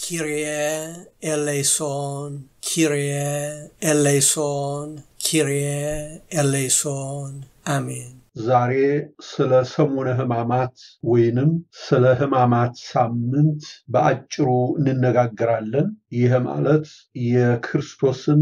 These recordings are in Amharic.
ኪሪየ ኤሌይሶን ኪሪየ ኤሌይሶን ኪሪየ ኤሌይሶን አሜን። ዛሬ ስለ ሰሙነ ሕማማት ወይንም ስለ ሕማማት ሳምንት በአጭሩ እንነጋገራለን። ይህ ማለት የክርስቶስን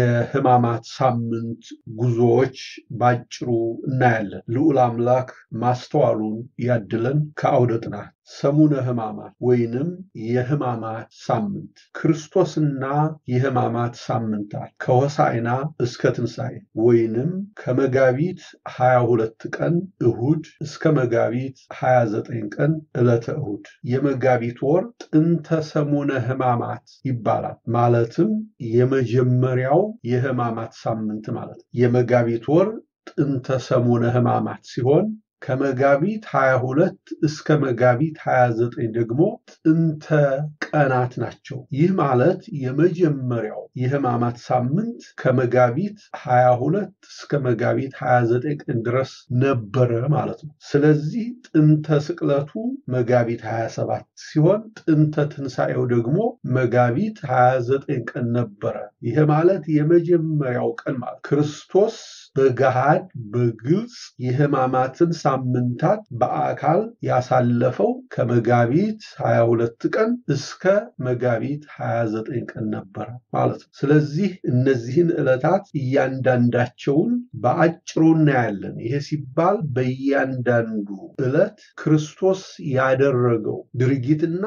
የሕማማት ሳምንት ጉዞዎች በአጭሩ እናያለን። ልዑል አምላክ ማስተዋሉን ያድለን። ከአውደ ጥናት ሰሙነ ሕማማት ወይንም የሕማማት ሳምንት ክርስቶስና የሕማማት ሳምንታት ከሆሳዕና እስከ ትንሣኤ ወይንም ከመጋቢት 22 ቀን እሁድ እስከ መጋቢት 29 ቀን ዕለተ እሁድ የመጋቢት ወር ጥንተ ሰሙነ ሕማማት ይባላል። ማለትም የመጀመሪያው የሕማማት ሳምንት ማለት ነው። የመጋቢት ወር ጥንተ ሰሙነ ሕማማት ሲሆን ከመጋቢት 22 እስከ መጋቢት 29 ደግሞ ጥንተ ቀናት ናቸው። ይህ ማለት የመጀመሪያው የሕማማት ሳምንት ከመጋቢት 22 እስከ መጋቢት 29 ቀን ድረስ ነበረ ማለት ነው። ስለዚህ ጥንተ ስቅለቱ መጋቢት 27 ሲሆን ጥንተ ትንሣኤው ደግሞ መጋቢት 29 ቀን ነበረ። ይህ ማለት የመጀመሪያው ቀን ማለት ክርስቶስ በገሃድ በግልጽ የሕማማትን ሳምንታት በአካል ያሳለፈው ከመጋቢት 22 ቀን እስከ መጋቢት 29 ቀን ነበረ ማለት ነው። ስለዚህ እነዚህን ዕለታት እያንዳንዳቸውን በአጭሩ እናያለን። ይሄ ሲባል በእያንዳንዱ ዕለት ክርስቶስ ያደረገው ድርጊትና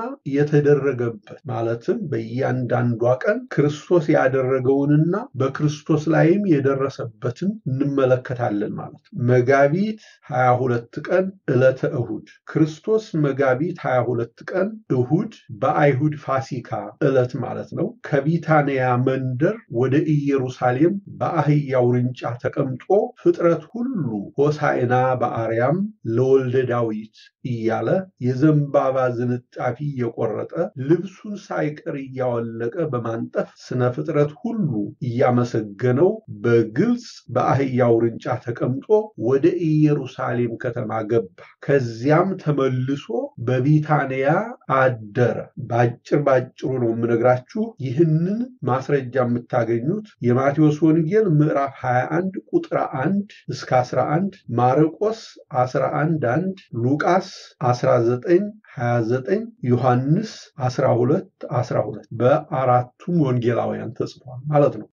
የተደረገበት ማለትም በእያንዳንዷ ቀን ክርስቶስ ያደረገውንና በክርስቶስ ላይም የደረሰበትን እንመለከታለን ማለት ነው። መጋቢት 22 ቀን ዕለተ እሁድ ክርስቶስ መጋቢት 22 ቀን እሁድ በአይሁድ ፋሲካ ዕለት ማለት ነው ከቢታንያ መንደር ወደ ኢየሩሳሌም በአህያ ውርንጫ ተቀምጦ ፍጥረት ሁሉ ሆሳዕና በአርያም ለወልደ ዳዊት እያለ የዘንባባ ዝንጣፊ እየቆረጠ ልብሱን ሳይቀር እያወለቀ በማንጠፍ ስነ ፍጥረት ሁሉ እያመሰገነው በግልጽ በአህያ ውርንጫ ተቀምጦ ወደ ኢየሩሳሌም ከተማ ገባ። ከዚያም ተመልሶ በቢታንያ አደረ። በአጭር ባጭሩ ነው የምነግራችሁ። ይህንን ማስረጃ የምታገኙት የማቴዎስ ወንጌል ምዕራፍ 21 ቁጥር 1 እስከ 11፣ ማርቆስ 11 1፣ ሉቃስ 19 29 ዮሐንስ 12 12 በአራቱም ወንጌላውያን ተጽፏል ማለት ነው።